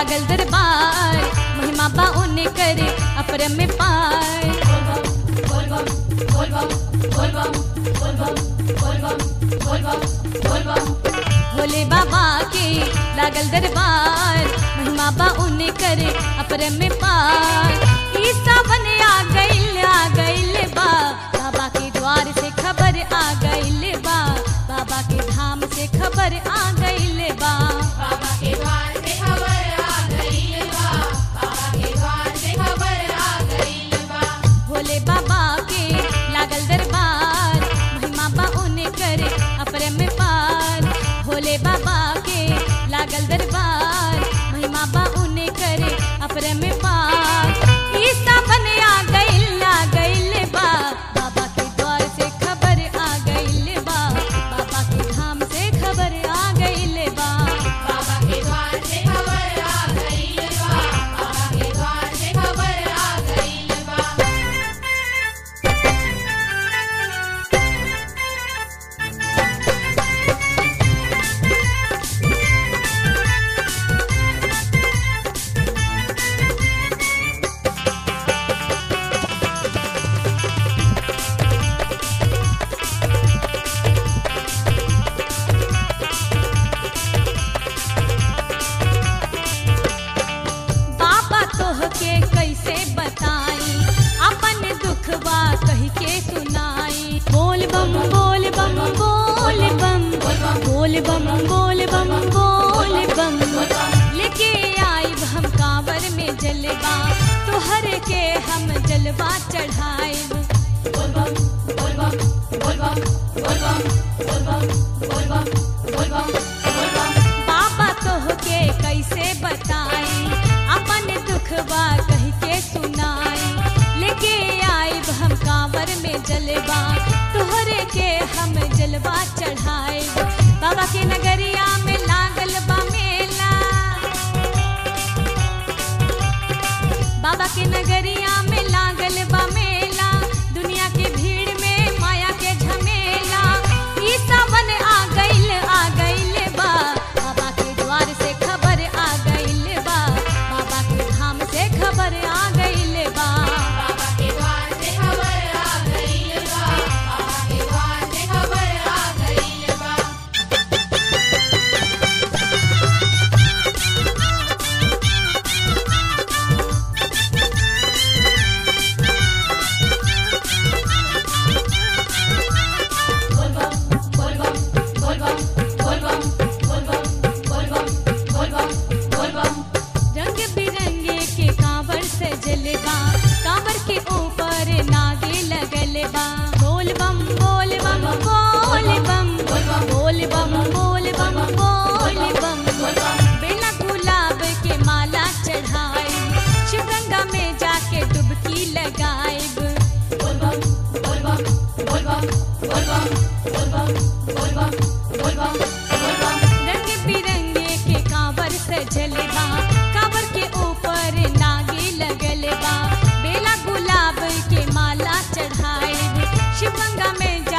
लागल दरबार महिमा बा उन्हें करे अपरम में पार भोले बाबा के लागल दरबार महिमा बा उन्हें करे अपरम में पार ई सावन आ गइल आ गइल बा बाबा के द्वार से खबर आ गइल बा बाबा के धाम से खबर आ गइल बा बाबा के द्वार से खबर आ गई बा बाबा के द्वार से खबर आ गई बा भोले बाबा के लागल दरबार महिमा बा उन्हें करे अपरम में पार भोले बाबा के लागल दरबार महिमा बा उन्हें करे अपरम में पार ई सावन आ गइल आ गइल बा बाबा के द्वार से खबर आ गइल बा बाबा के धाम से खबर आ गइल बा बाबा के द्वार से खबर आ गई बा बाबा के द्वार से खबर आ गई बा बाबा तोह के कैसे बताई अपन दुखवा कह के सुनाई बोल बम बोल बम बोल बम बोल बम बोल बम बोल बम लेके आई हम कांवर में जलवा तोहर के हम जलवा चढ़ाई बाबा तोह के कैसे बताई अपन दुखवा कह के सुनाई लेके आई हम कांवर में जलवा तोहरे के हम जलवा चढ़ाए बाबा के नगरिया में लागल बा मेला बाबा के नगरिया में लागल बा मेला दुनिया के भीड़ में माया के झमेला ई सावन आ गइल आ गइल बा बाबा के द्वार से खबर आ गइल बा बाबा के धाम से खबर आ गइल बा बाबा के द्वार से खबर आ गई बा बाबा के द्वार से खबर आ गई बा रंग बिरंगे के कांवर से जलवा कांवर के ऊपर नागे लगल बा बोल बम बोल बम बोल बम बोल बम बोल बम बोल बम बेला गुलाब के माला चढ़ाए शिवगंगा में जाके डुबकी लगाए रंग बिरंगे के कांवर से जलवा कांवर के ऊपर नागे लगल बा बेला गुलाब के माला चढ़ाए शिवगंगा में